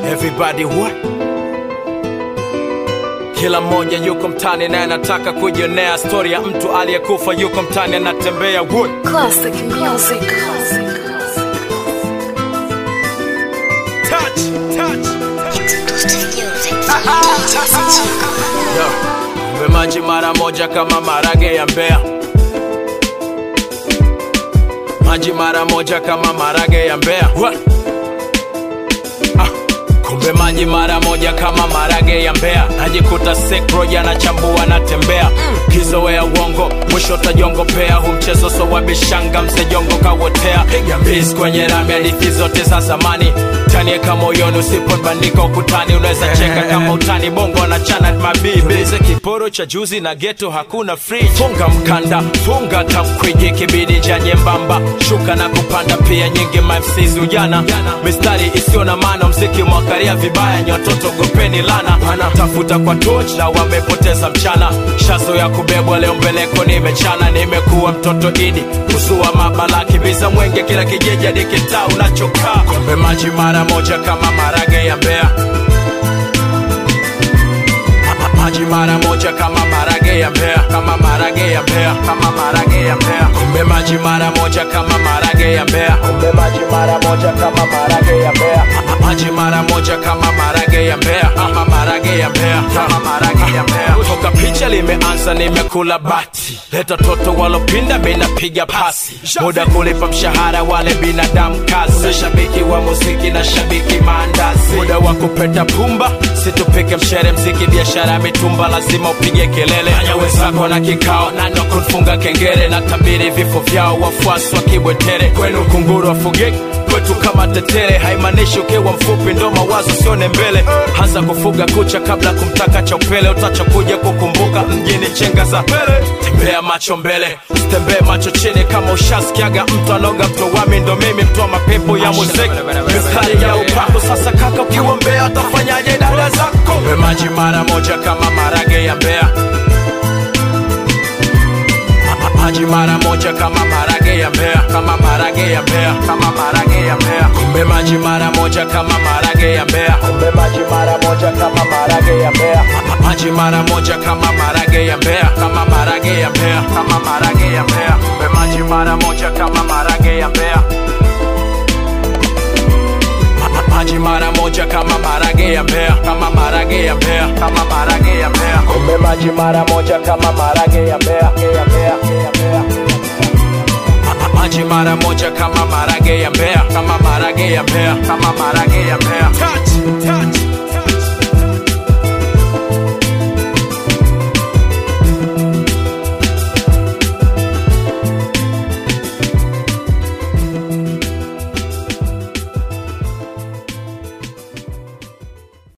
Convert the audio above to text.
everybody what kila mmoja yuko mtani naye anataka kujionea stori ya mtu aliyekufa yuko mtani anatembea wood Classic music. touch, touch. Yo, kumbe maji mara moja kama marage ya mbea maji mara moja kama marage ya mbea What? Ah, kumbe maji mara moja kama marage ya mbea najikuta sekro yanachambua natembea kizoea uongo mwisho tajongopea hu mchezo so wabishanga msejongo kawotea piga mbizi kwenye rami hadithi zote za zamani tanieka moyoni usipobandika ukutani unaweza cheka kama utani bongo na chana mabibize kiporo cha juzi na geto hakuna free funga mkanda funga tamkwiji kibidi cha nyembamba shuka na kupanda pia nyingi mafsizi ujana mistari isiyo na maana mziki mwakaria vibaya nyototo gopeni lana tafuta kwa toch na wamepoteza mchana shazo ya kubebwa leo mbeleko nimechana nimekuwa mtoto idi kusua mabala kibiza mwenge kila kijiji hadi kitaa unachokaa kombe maji mara moja kama marage ya mbea Ma- maji mara moja kama marage ya mbea kama marage ya mbea kama marage ya mbea kumbe maji mara moja kama marage ya mbea kumbe maji mara moja kama marage ya mbea Ma- maji mara moja kama marage ya mbea kama marage ya mbea kama marage ya mbea toka picha limeanza nimekula bati leta toto walopinda minapiga pasi muda kulipa mshahara wale binadamu kazi shabiki wa muziki na shabiki maandazi muda wa kupeta pumba situpike mshere mziki biashara ya mitumba lazima upige kelele anya wenzako na kikao nano kufunga kengele na tabiri vifo vyao wafuasi wa kibwetere kwenu kunguru wafugiki kwetu kama tetere haimaanishi ukiwa mfupi ndo mawazo sione mbele hasa kufuga kucha kabla kumtaka cha upele utachokuja kukumbuka mjini chenga za mbele tembea macho mbele tembee macho chini kama ushasikiaga mtu anoga mtowami ndo mimi mtoa mapepo ya muziki mistari ya upako sasa kaka ukiwa mbea utafanyaje dada zako Mbe maji mara moja kama marage ya mbea Ma- maji mara moja kama marage ya mbea kama marage ya mbea kama marage ya mbea kumbe maji mara moja kama marage ya mbea kumbe maji mara moja kama marage ya mbea Ma- maji mara moja kama marage ya mbea kama marage ya mbea kama marage ya mbea kumbe maji mara moja kama marage ya mbea Ma- maji mara moja kama marage ya mbea kama marage ya mbea kama marage ya mbea kumbe maji mara moja kama marage ya mbea ya mbea ya mbea Ma- maji mara moja kama marage ya mbea kama marage ya mbea kama marage ya mbea touch touch